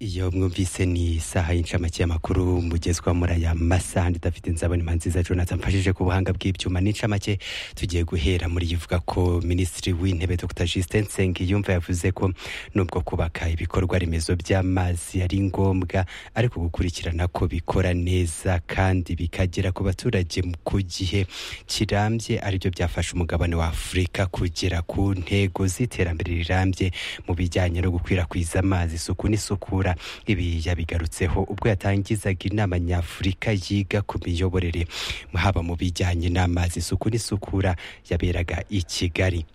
iyo mwumvise ni isaha y'incamake y'amakuru mugezwa muri aya masaha ndidafite nzabona imanzi za jonathan mfashije ku buhanga bw'ibyuma n'incamake tugiye guhera muri yivuga ko minisitiri w'intebe dr justin nsengiyumva yavuze ko nubwo kubaka ibikorwa remezo by'amazi ari ngombwa ariko gukurikirana ko bikora neza kandi bikagera ku baturage ku gihe kirambye aribyo byafasha umugabane wa afurika kugera ku ntego z'iterambere rirambye mu bijyanye no gukwirakwiza amazi isuku n'isukura ibi yabigarutseho ubwo yatangizaga inama nyafurika yiga ku miyoborere haba mu bijyanye n'amazi isuku n'isukura yaberaga i kigali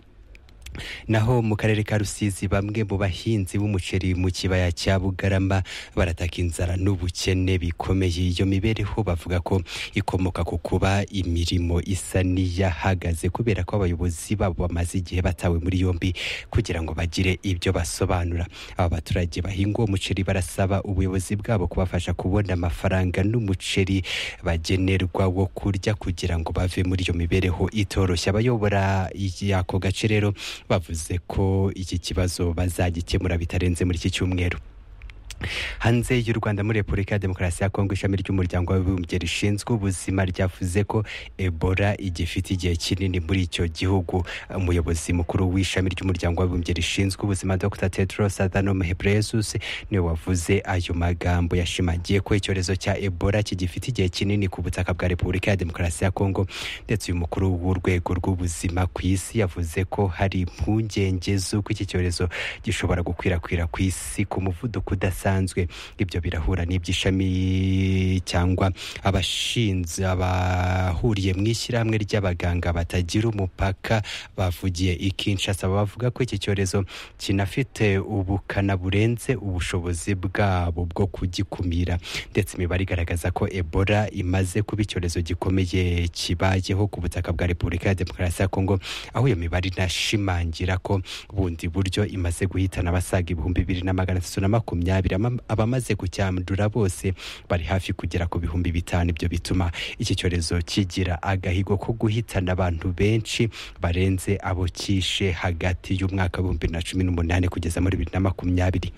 naho mu karere ka rusizi bamwe mu bahinzi b'umuceri mu kibaya cya bugarama barataka inzara n'ubukene bikomeye iyo mibereho bavuga ko ikomoka ku kuba imirimo isa n'iyahagaze kubera ko abayobozi babo bamaze igihe batawe muri yombi kugira ngo bagire ibyo basobanura aba baturage bahinga uwo muceri barasaba ubuyobozi bwabo kubafasha kubona amafaranga n'umuceri bagenerwa wo kurya kugira ngo bave muri iyo mibereho itoroshye abayobora ako gace rero bavuze ko iki kibazo bazagikemura bitarenze muri iki cyumweru hanze y'u rwanda muri repubulika ya demokarasi ya kongo ishami ry'umuryango w'abibumbye rishinzwe ubuzima ryavuze ko ebola igifite igihe kinini muri icyo gihugu umuyobozi mukuru w'ishami ry'umuryango w'abibumbye rishinzwe ubuzima dr tedros adhanom ghebreyesus niwe wavuze ayo magambo yashimangiye ko icyorezo cya ebola kigifite igihe kinini ku butaka bwa repubulika ya demokarasi ya kongo ndetse uyu mukuru w'urwego rw'ubuzima ku isi yavuze ko hari impungenge z'uko iki cyorezo gishobora gukwirakwira ku isi ku muvuduko udasanzwe ibyo birahura n'iby'ishami cyangwa abashinze abahuriye mu ishyirahamwe ry'abaganga batagira umupaka bavugiye ikinshasa bavuga ko iki cyorezo kinafite ubukana burenze ubushobozi bwabo bwo kugikumira ndetse imibare igaragaza ko ebola imaze kuba icyorezo gikomeye kibayeho ku butaka bwa repubulika ya demokarasi ya kongo aho iyo mibare inashimangira ko bundi buryo imaze guhitana abasaga ibihumbi bibiri na magana atatu na makumyabiri abamaze kucyandura bose bari hafi kugera ku bihumbi bitanu ibyo bituma iki cyorezo kigira agahigo ko guhitana abantu benshi barenze abo cyishe hagati y'umwaka w'ibihumbi bibiri na cumi n'umunani kugeza muri bibiri na makumyabiri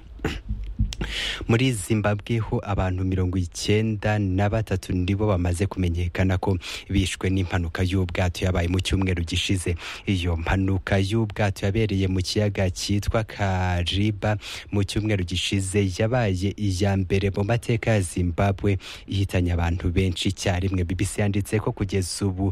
muri zimbabwe ho abantu mirongo icyenda na batatu nibo bamaze kumenyekana ko bishwe n'impanuka y'ubwato yabaye mu cyumweru gishize iyo mpanuka y'ubwato yabereye mu kiyaga cyitwa kariba mu cyumweru gishize yabaye iya mbere mu mateka ya zimbabwe ihitanye abantu benshi icyarimwe bibisi yanditse ko kugeza ubu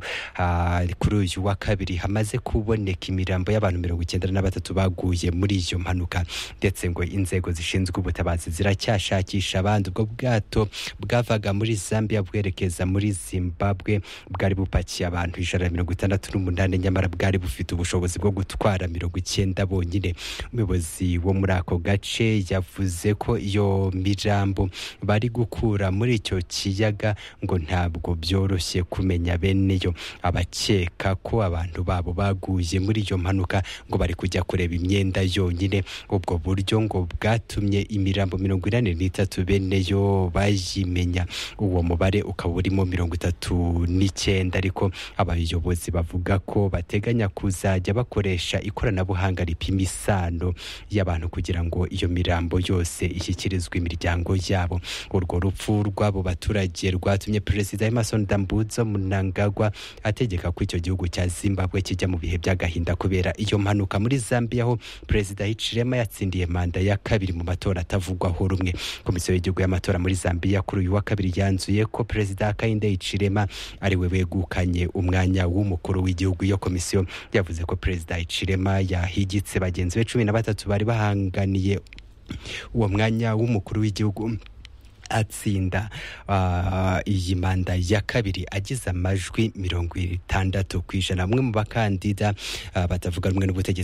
kuri uyu wa kabiri hamaze kuboneka imirambo y'abantu mirongo icyenda na batatu baguye muri iyo mpanuka ndetse ngo inzego zishinzwe ubutabazi ziracyashakisha abandi ubwo bwato bwavaga muri zambia bwerekeza muri zimbabwe bwari bupakiye abantu ijana na mirongo itandatu n'umunani nyamara bwari bufite ubushobozi bwo gutwara mirongo icyenda bonyine umuyobozi wo muri ako gace yavuze ko iyo mirambo bari gukura muri icyo kiyaga ngo ntabwo byoroshye kumenya bene yo abakeka ko abantu babo baguye muri iyo mpanuka ngo bari kujya kureba imyenda yonyine ubwo buryo ngo bwatumye imirambo mirongo inani n'itatu bene yo bayimenya uwo mubare ukaba urimo mirongo itatu n'icyenda ariko abayobozi bavuga ko bateganya kuzajya bakoresha ikoranabuhanga ripima isano y'abantu kugira ngo iyo mirambo yose ishyikirizwe imiryango yabo urwo rupfu rw'abo baturage rwatumye perezida emerson dambuzo munangagwa ategeka ko icyo gihugu cya zimbabwe kijya mu bihe by'agahinda kubera iyo mpanuka muri zambia aho perezida hicirema yatsindiye manda ya kabiri mu matora atavuga kuvugwaho rumwe komisiyo y'igihugu y'amatora muri zambia kuri uyu wa kabiri yanzuye ko perezida kayinde icirema ariwe wegukanye umwanya w'umukuru w'igihugu iyo komisiyo yavuze ko perezida icirema yahigitse bagenzi be cumi na batatu bari bahanganiye uwo mwanya w'umukuru w'igihugu atsinda iyi manda ya kabiri agize amajwi mirongo itandatu ku ijana bamwe mu bakandida batavuga rumwe n'ubutegetsi